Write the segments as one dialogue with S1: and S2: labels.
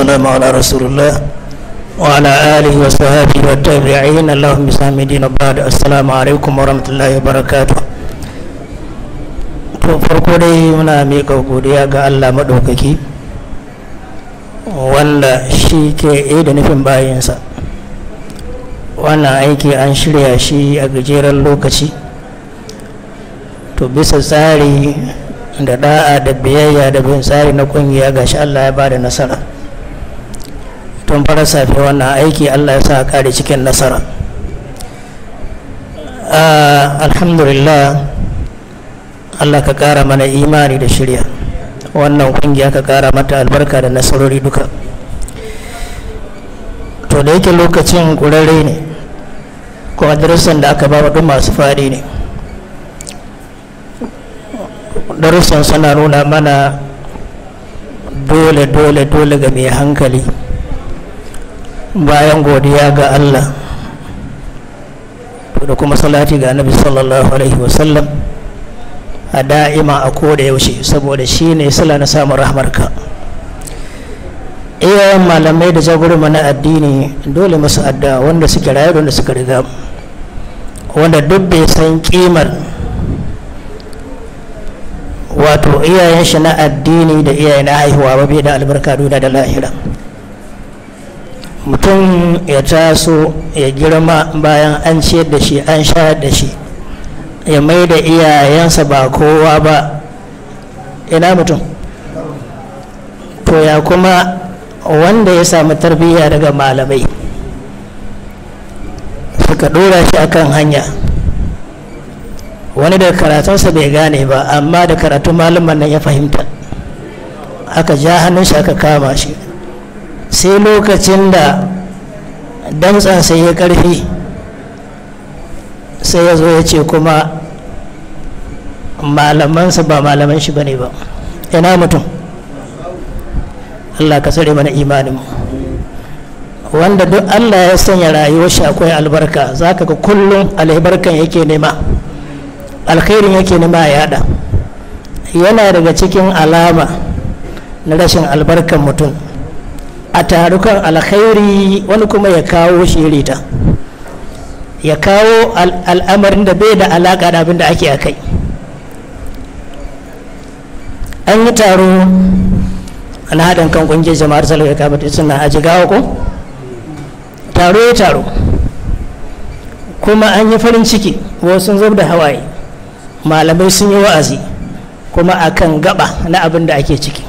S1: والسلام على رسول الله وعلى آله وصحبه والتابعين اللهم بسام دين بعد السلام عليكم ورحمة الله وبركاته to farko dai muna miƙa godiya ga Allah maɗaukaki wanda shi ke da nufin bayansa wannan aiki an shirya shi a gajeren lokaci to bisa tsari da da'a da biyayya da bin tsari na kungiya gashi Allah ya bada nasara tun fara safe wannan aiki Allah ya sa kare cikin nasara alhamdulillah Allah ka kara mana imani da shirya wannan kungiya ka kara mata albarka da nasarori duka to da yake lokacin kurare ne kuma darussan da aka ba duk masu faɗi ne darussan suna nuna mana dole dole dole ga mai hankali bayan godiya ga Allah da kuma salati ga annabi sallallahu alaihi wasallam a da'ima a koda yaushe saboda shi ne sila na samun rahmarka iyayen malamai da jagorama na addini dole masu adda wanda suke rayu wanda suka riga wanda duk bai san kimar wato iyayen shi na addini da iyayen na haihuwa ba bai da albarka duna da lahira mutum ya taso ya girma bayan an ciyar da shi an shayar da shi ya mai da iyayensa ba kowa ba ina mutum to ya kuma wanda ya samu tarbiyya daga malamai suka dora shi akan hanya wani daga karatunsa bai gane ba amma da karatun malaman nan ya fahimta aka ja hannun shi aka kama shi sai lokacin da damtsan sai ya karfi sai ya zo ya ce kuma malamansa ba malaman shi bane ba ina mutum allah ka tsare mana imanin wanda duk allah ya sanya rayuwar shi akwai albarka za ka ga kullum albarkan yake nema alkhairin yake nema ya yada yana daga cikin alama na rashin albarkan mutum a tarukan alkhairi wani kuma ya kawo shirita ya kawo al'amarin da bai da alaƙa da abin da ake a kai an yi taro na haɗin kan ƙungiyar jama'ar salwai kamata suna a jigawa ko taro ya taro kuma an yi farin ciki wasu sun da hawaye malamai sun yi wa'azi kuma akan gaba na abin da ake ciki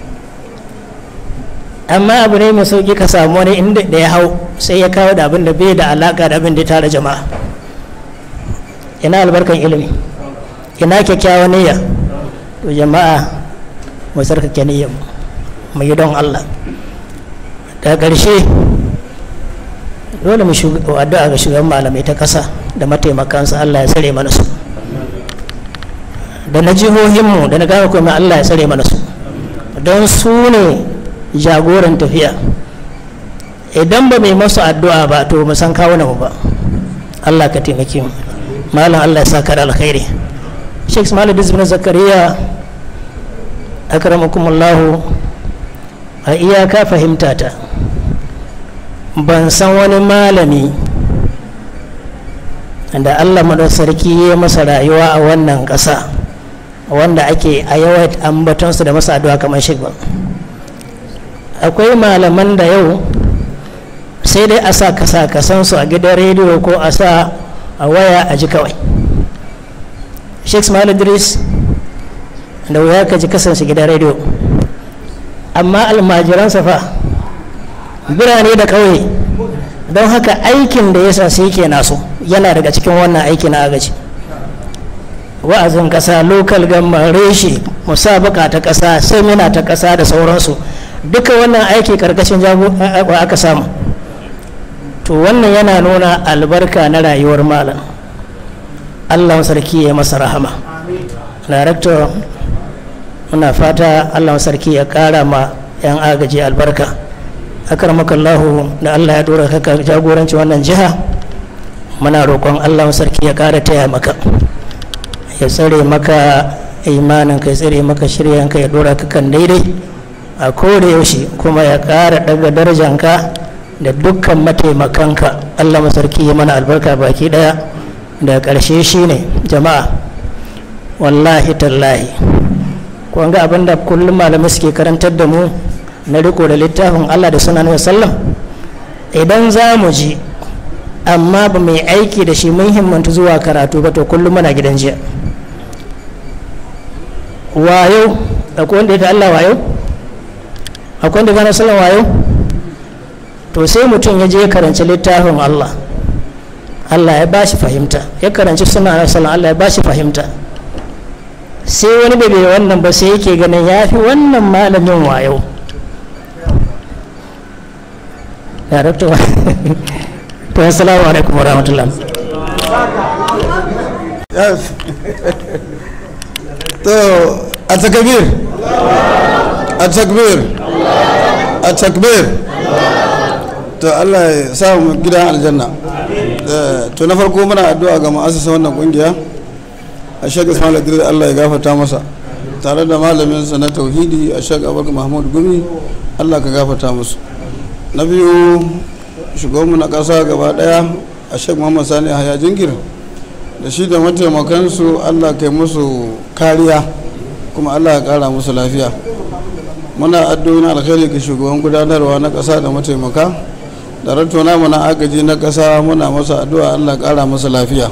S1: amma abu ne mai sauki ka samu wani inda da ya hau sai ya kawo da abin da bai da alaka da abin da tara jama'a ina albarkan ilimi ina kyakkyawan niyya to jama'a mu sarkake niyyar mu yi don Allah daga ƙarshe dole mu addu'a ga shugaban malamai ta ƙasa da mataimakansa Allah ya tsare mana su da na jihohinmu da na gama kuma Allah ya tsare mana su don su ne jagoran tafiya idan ba mai masu addu'a ba to mu san kawo mu ba Allah ka taimake mu malam Allah ya saka da alkhairi Sheikh Ismail Dizbin Zakariya akramakumullah a iyaka fahimta ta ban san wani malami da Allah sarki ya masa rayuwa a wannan ƙasa wanda ake a yawan ambatonsu da masa addu'a kamar shi ba akwai malaman da yau sai dai a sa kasa kasansu a gidan rediyo ko a sa a waya a ji kawai sheikh ismail idris da wuya ka ji kasansu gidan rediyo amma almajiransa fa birane da ƙauye don haka aikin da ya sa sai ke naso yana daga cikin wannan aiki na agaji wa'azin ƙasa lokal gamma reshe musabaka ta ƙasa semina ta ƙasa da sauransu duka wannan aiki karkashin jagowa aka samu to wannan yana nuna albarka na rayuwar malam allah sarki ya masa rahama director muna fata allah sarki ya kara ma 'yan agaji albarka akarmakallahu da allah ya dora kaka jagoranci wannan jiha muna roƙon allah sarki ya kara taya maka ya tsare maka imanin ka ya tsare maka shiryanka ya dora ka kan daidai a koda yaushe kuma ya ƙara daga darajanka da dukkan mataimakanka allah masarki ya mana albarka baki daya da ƙarshe shine jama'a wallahi tallahi kun ga abin da kullum malamai suke karantar da mu na riko da littafin allah da sunan sallam idan za mu ji amma ba mai aiki da shi mun himmanta zuwa karatu ba to kullum muna gidan jiya wayo akwai wanda ya ta allah wayo akwai wanda gane sallan wayo to sai mutum ya je ya karanci littafin allah allah ya ba shi fahimta ya karanci suna sallan allah ya ba shi fahimta sai wani da bai wannan ba sai yake ganin ya fi wannan malamin wayo darakta to assalamu alaikum wa rahmatullah
S2: to a takbir a takbir a takbir to Allah ya sa mu gidan aljanna to na farko muna addu'a ga ma'asasa wannan kungiya a shek ismail idris Allah ya gafarta masa tare da malaminsa na tauhidi a shek abubakar mahmud gumi Allah ka gafarta musu na biyu shugabanmu na ƙasa gaba ɗaya a shek muhammad sani haya jingir da shi da mataimakansu allah kai musu kariya kuma allah ya ƙara musu lafiya muna addu'o'in alkhairi ga shugaban gudanarwa na ƙasa da mataimaka da rattona mu na agaji na ƙasa muna masa addu'a allah ƙara masa lafiya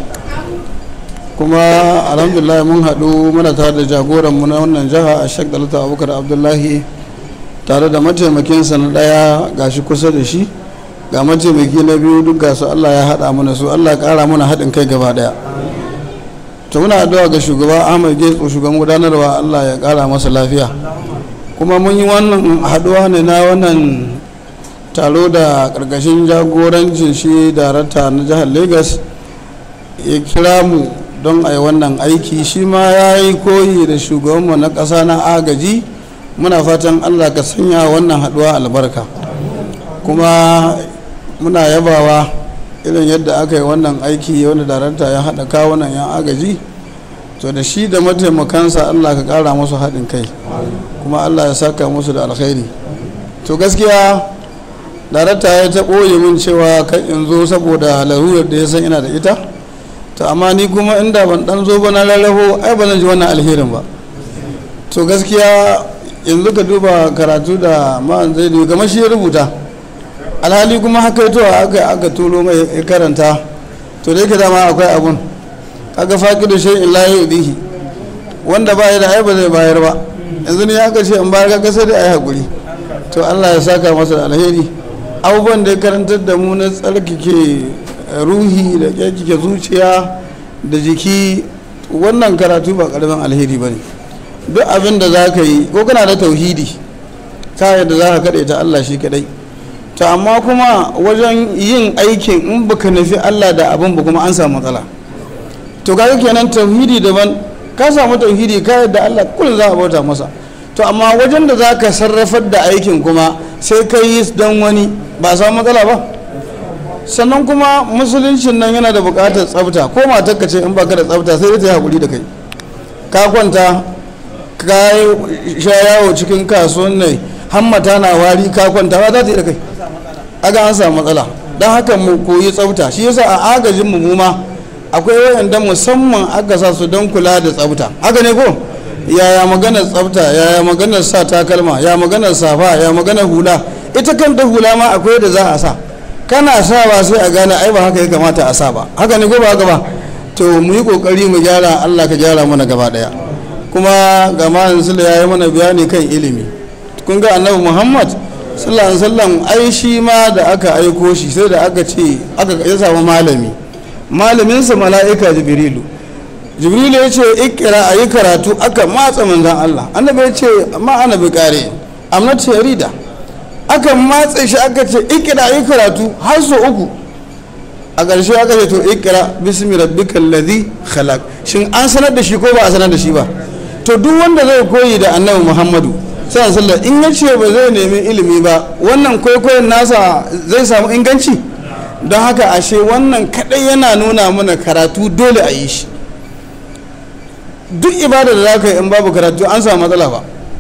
S2: kuma alhamdulillah mun haɗu muna tare da jagoranmu na wannan jiha a shek dalata abubakar abdullahi tare da mataimakinsa na ɗaya gashi kusa da shi ga mataimaki na biyu duk gasu allah ya haɗa mana su allah ƙara mana haɗin kai gaba ɗaya to muna addu'a ga shugaba ahmad getso shugaban gudanarwa allah ya ƙara masa lafiya kuma mun yi wannan haɗuwa ne na wannan taro da ƙarƙashin jagorancin shi darakta na jihar lagos ya kira mu don a yi wannan aiki shi ma ya yi koyi da shugabanmu na ƙasa na agaji muna fatan allah ka sanya wannan haɗuwa albarka kuma muna yabawa irin yadda aka yi wannan aiki wanda darakta ya haɗa kawunan yan agaji to da shi da mataimakansa allah ka ƙara musu haɗin kai kuma allah ya saka musu da alkhairi to gaskiya darakta ya ta ɓoye min cewa kan in zo saboda larurar da ya san ina da ita to amma ni kuma inda ban ɗan zo ba na rarrafo ai ba zan ji wannan alherin ba to gaskiya yanzu ka duba karatu da ma'an zai kamar shi ya rubuta alhali kuma haka to aka aka turo mai ya karanta to da yake dama akwai abun aka faƙi da shi in lahi udihi wanda ba ya da ai ba zai bayar ba yanzu ne aka ce in bayar ka sai da ai hakuri to Allah ya saka masa da alheri abubuwan da ya karantar da mu na tsarkake ruhi da kyakkyake zuciya da jiki wannan karatu ba karamin alheri ba ne duk abin da za ka yi ko kana da tauhidi ta yadda za ka kaɗe ta Allah shi kaɗai to amma kuma wajen yin aikin in baka nufi Allah da abin ba kuma an samu matsala to kaga kenan tauhidi daban ka samu tauhidi ka yadda Allah kullum za a bauta masa to amma wajen da za ka sarrafar da aikin kuma sai ka yi don wani ba a samu matsala ba sannan kuma musuluncin nan yana da buƙatar tsafta ko matarka ce in baka da tsafta sai ta yi haƙuri da kai ka kwanta ka sha yawo cikin kasuwan ne hammata na wari ka kwanta ba za ta yi da kai aga an samu matsala don haka mu koyi tsafta shi yasa a agajin mu ma akwai wayanda musamman aka sa su don kula da tsafta haka ne ko yaya maganar tsafta yaya maganar sa takalma ya maganar safa ya maganar hula ita kanta hula ma akwai da za a sa kana sawa sai a gane ai ba haka ya kamata a sa ba haka ne ko ba haka ba to mu yi kokari mu gyara Allah ka gyara mana gaba daya kuma ga malam sula ya yi mana bayani kan ilimi kun ga annabi muhammad sallallahu alaihi wasallam ai shi ma da aka aiko shi sai da aka ce aka ya samu malami malaminsa mala'ika jibrilu jibrilu ya ce ikira a yi karatu aka matsa manzan allah annabi ya ce ma ana bi kare amma ce rida aka matsa shi aka ce ikira a yi karatu har so uku a ƙarshe aka ce to ikira bismi rabbikal ladhi khalaq shin an sanar da shi ko ba a sanar da shi ba to duk wanda zai koyi da annabi muhammadu sallallahu alaihi in ya ce ba zai nemi ilimi ba wannan kwaikwayon nasa zai samu inganci don haka ashe wannan kadai yana nuna mana karatu dole a yi shi duk ibada da za ka yi in babu karatu an samu matsala ba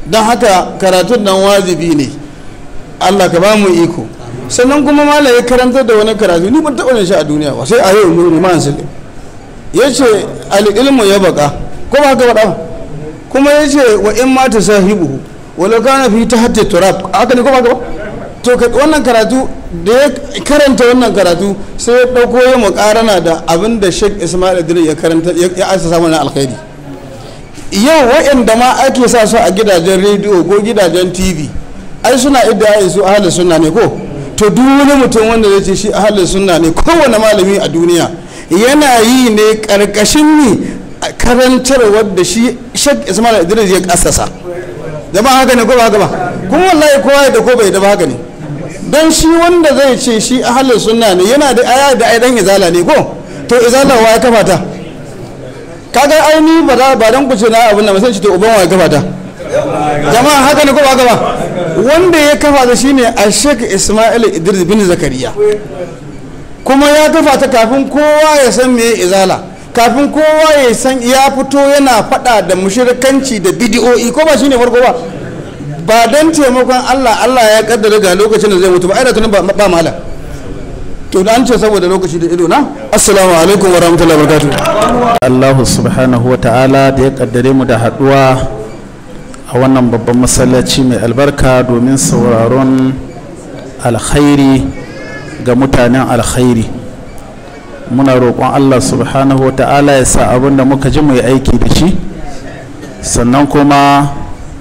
S2: don haka karatun nan wajibi ne allah ka ba mu iko sannan kuma malam ya karantar da wani karatu ni ban taɓa shi a duniya ba sai a yau mu ma an ya ce al'ilmu ya baka ko ba haka faɗa kuma ya ce wa in ma ta sahibu wala kana fi ta hatta turab haka ne ko ba haka ba to wannan karatu da ya karanta wannan karatu sai ya ɗauko ya muƙarana da abin da sheikh ismail idris ya karanta ya asasa mana alkhairi yau waɗanda ma ake sa su a gidajen rediyo ko gidajen tv ai suna idda su ahalin sunna ne ko to duk wani mutum wanda zai ce shi ahalin sunna ne kowane malami a duniya yana yi ne karkashin ni karantarwar da shi shek ismail idris ya kasasa da ba haka ne ko ba haka ba kuma wallahi kowa da ko bai da ba haka ne don shi wanda zai ce shi ahalin sunna ne yana da aya da aidan izala ne ko to izala wa ya kafa ta kaga aini ba za ba dan kuce na abin da sai ce to uban wa ya kafa ta jama'a haka ne ko ba haka ba wanda ya kafa ta shine a shek ismail idris bin zakariya kuma ya kafa ta kafin kowa ya san me izala kafin kowa ya san ya fito yana fada da mushrikanci da bidiyo'i ko ba shine farko ba ba don taimakon Allah Allah ya kaddara ga lokacin da zai mutu ba ai da tunan ba malam to da an ce saboda lokaci da ido na assalamu alaikum wa rahmatullahi wa barakatuh
S3: Allah subhanahu wa ta'ala da ya kaddare mu da haduwa a wannan babban masallaci mai albarka domin sauraron alkhairi ga mutanen alkhairi muna roƙon Allah subhanahu wa ta'ala ya sa abin da muka ji mu yi aiki da shi sannan kuma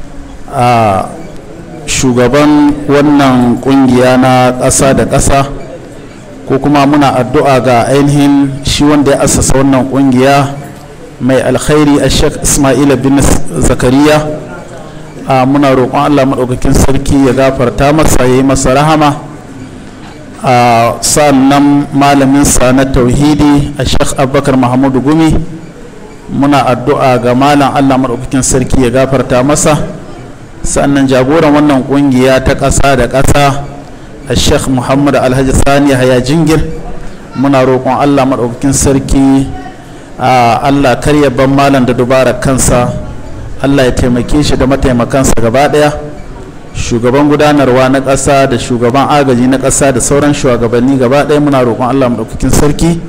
S3: a shugaban wannan kungiya na ƙasa da ƙasa ko kuma muna addu'a ga ainihin shi wanda ya asasa wannan kungiya mai alkhairi a sheikh ismaila bin zakariya a muna roƙon allah maɗaukakin sarki ya gafarta masa ya yi masa rahama a sannan malaminsa na tauhidi a sheikh abubakar mahamudu gumi muna addu'a ga malam allah maɗaukakin sarki ya gafarta masa sannan jagoran wannan kungiya ta ƙasa da ƙasa a sheikh muhammad alhaji sani haya jingir muna roƙon allah maɗaukakin sarki a allah karya ban malam da dubarar kansa allah ya taimake shi da mataimakansa gaba ɗaya shugaban gudanarwa na ƙasa da shugaban agaji na ƙasa da sauran shugabanni gaba ɗaya muna roƙon allah maɗaukakin sarki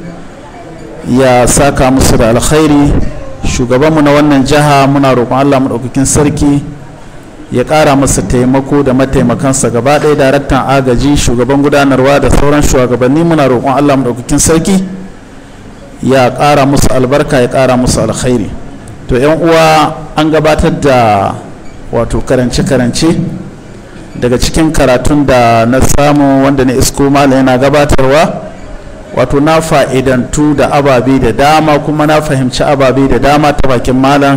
S3: ya saka musu da alkhairi shugabanmu na wannan jiha muna roƙon allah maɗaukakin sarki ya ƙara masa taimako da mataimakansa gaba ɗaya daraktan agaji shugaban gudanarwa da sauran shugabanni muna roƙon allah maɗaukakin sarki ya ƙara musu albarka ya ƙara musu alkhairi to yan uwa an gabatar da wato karance-karance daga cikin karatun da na samu wanda na isko malam yana gabatarwa wato na fa'idantu da ababe da dama kuma na fahimci ababe da dama ta bakin malam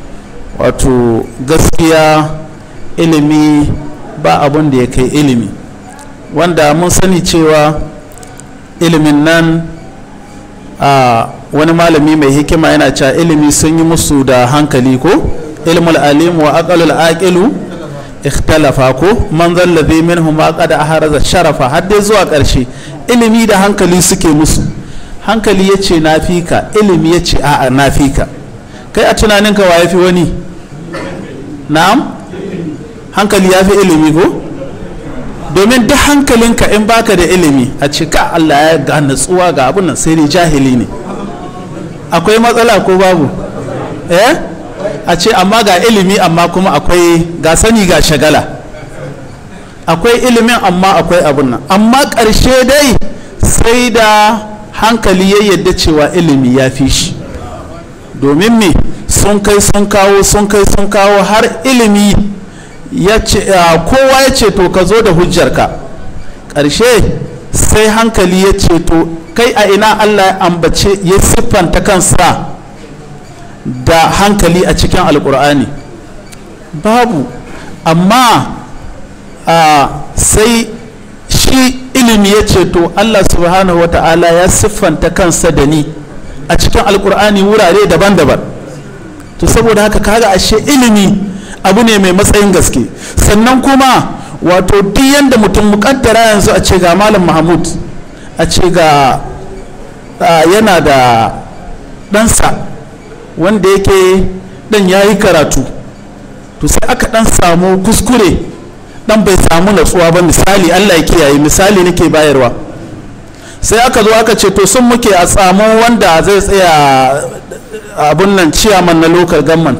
S3: wato gaskiya ilimi ba abun da ya kai ilimi wanda mun sani cewa ilimin nan a wani malami mai hikima yana cewa ilimi sun yi musu da hankali ko ilmul alim wa aqalul aqilu ikhtalafa ko man zallazi minhum ma qad aharaza sharafa har dai zuwa karshe ilimi da hankali suke musu hankali yace na fika ilimi yace a'a na fika kai a tunaninka wa yafi wani na'am hankali ya fi ilimi ko domin duk hankalinka in baka da ilimi a cika allah ya ga natsuwa ga abin nan sai dai jahili ne akwai matsala ko babu eh a ce amma ga ilimi amma kuma akwai ga sani ga shagala akwai ilimin amma akwai abin nan amma ƙarshe dai sai da hankali ya yadda cewa ilimi ya fi shi domin me sun kai sun kawo sun kai sun kawo har ilimi ya ce kowa ya ce to ka zo da hujjarka ƙarshe sai hankali ya ce to kai a ina allah ya ambace ya siffanta kansa da hankali a cikin alkur'ani babu amma sai shi ilimi ya ce to allah subhanahu wata'ala ya siffanta kansa da ni a cikin alkur'ani wurare daban-daban to saboda haka kaga ashe ilimi abu ne mai matsayin gaske sannan kuma wato duk yadda mutum mukaddara yanzu a ce ga malam mahmud a ce ga yana da ɗansa wanda yake ɗan ya yi karatu to sai aka dan samu kuskure dan bai samu natsuwa ba misali allah ya kiyaye misali nake bayarwa sai aka zo aka ce to sun muke a samu wanda zai tsaya abun nan ciyaman na local government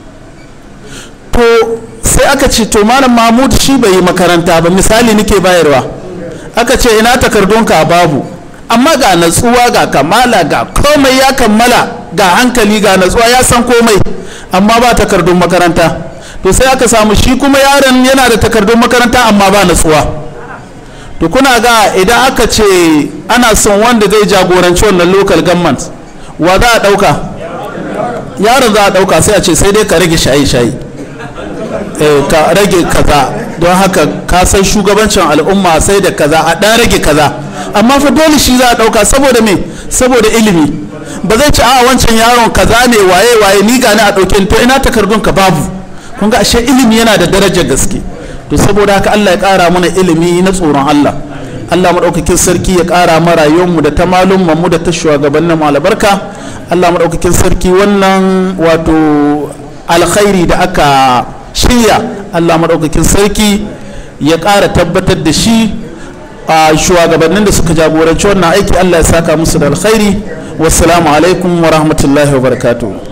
S3: to sai aka ce to malam mahmud shi bai yi makaranta ba misali nake bayarwa aka ce ina takardunka babu amma ga natsuwa ga kamala ga komai ya kammala ga hankali ga natsuwa ya san komai amma ba takardun makaranta to sai aka samu shi kuma yaron yana da takardun makaranta amma ba natsuwa to kuna ga idan aka ce ana son wanda zai jagoranci wannan local government wa za a ɗauka yaron za a ɗauka sai a ce sai dai ka rage shayi-shayi ka rage kaza don haka ka san shugabancin al'umma sai da kaza a ɗan rage kaza amma fa dole shi za a ɗauka saboda me saboda ilimi ba zai ci a wancan yaron kaza ne waye waye ni gani a ɗauke to ina takardun ka babu kun ga ashe ilimi yana da darajar gaske to saboda haka Allah ya ƙara mana ilimi na tsoron Allah Allah maɗaukakin sarki ya ƙara ma rayuwarmu da ta malumman mu da ta shugabannin mu albarka Allah maɗaukakin sarki wannan wato alkhairi da aka shirya Allah maɗaukakin sarki ya ƙara tabbatar da shi a shugabannin da suka jagoranci wannan aiki Allah ya saka musu da alkhairi wassalamu alaikum wa rahmatullahi wa barakatuh